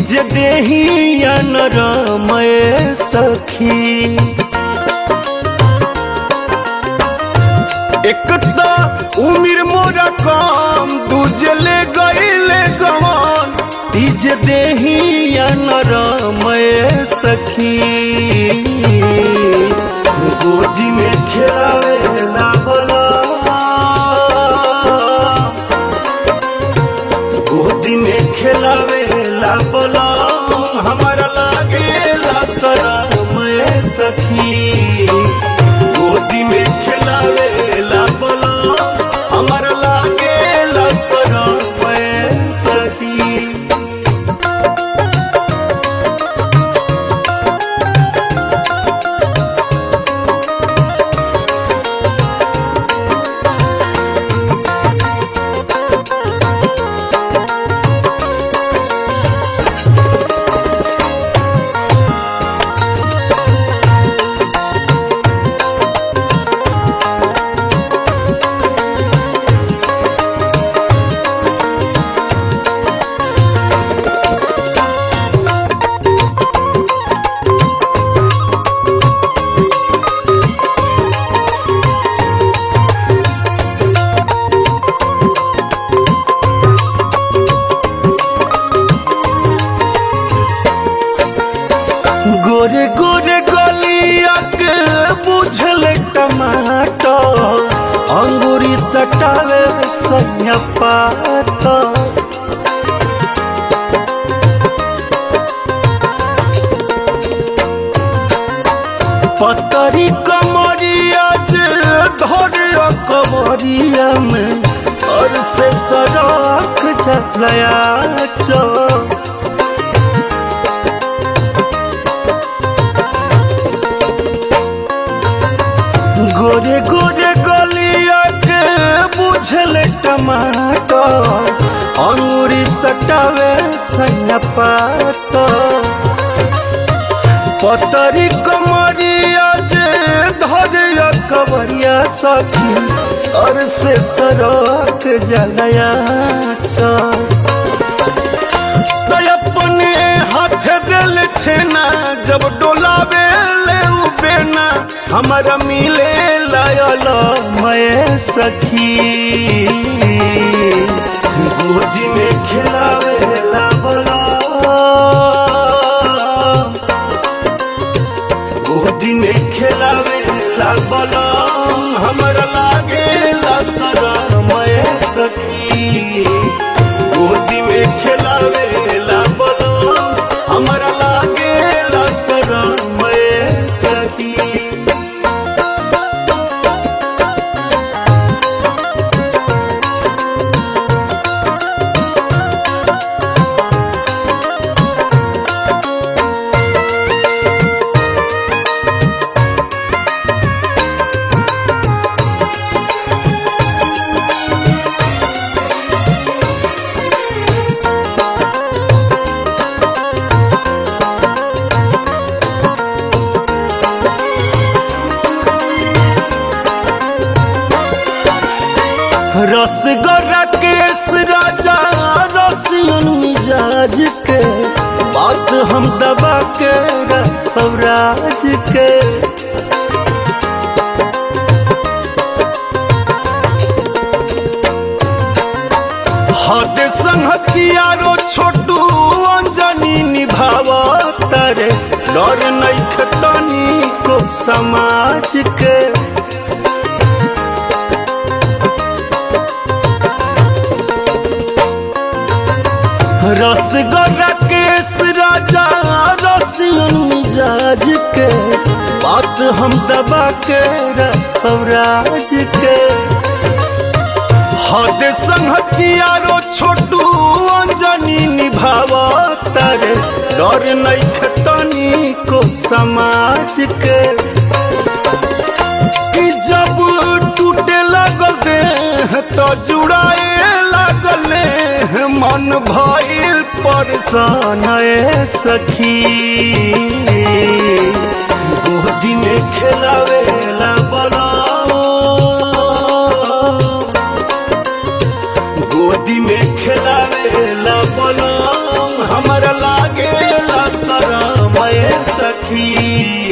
तीज देहिया नरमय सखी एक तो उमिर मोरा कम दूजे ले गईले गवन तीज देहिया नरमय सखी गोदी में खेलावेला बोला गोदी में खेलावेला बोला हमारा लागेला शरमय सखी गोदी में खेलावेला बोला हमारा लागेला शरमय सखी गोरे गोरे गलिया के बुझल टमाटर अंगूरी सटावे सैया पात पतरी कमरिया जे धरे कमरिया में सर से सड़क झलया चौ गोरे गोरे गलिया के बुझल टमाटर अंगूरी सटावे सैया पात पतरी कमरिया जे धरिया कवरिया सखी सर से सरक जलया चल तो अपने हाथ दिल छेना जब डोलावे ले बेना हमारा मिले लायल मैं सखी गोदी में खिलावे ला बोला गोदी में खिलावे ला बोला हमारा लागे ला सरा मैं सखी गोदी में खिलावे ला बोलो हमारा लागे ला सरा मैं सखी रसगोरा केस राजा रसियन मिजाज के बात हम दबा के रखब राज के हद संहतियारो छोटू अंजनी निभाव तारे डर नहीं खतनी को समाज के रसगोरा केस राजा रसियन मिजाज के बात हम दबा के रखब राज के हद संहतियारो छोटू अंजनी निभाव तारे डर नहीं खतनी को समाज के कि जब टूटे लगल देह तो जुड़ाए लगल मन भइल परेशान ए सखी गोदी में खेलावे ला बोला गोदी में खेलावे ला बोला हमरा लागे सखी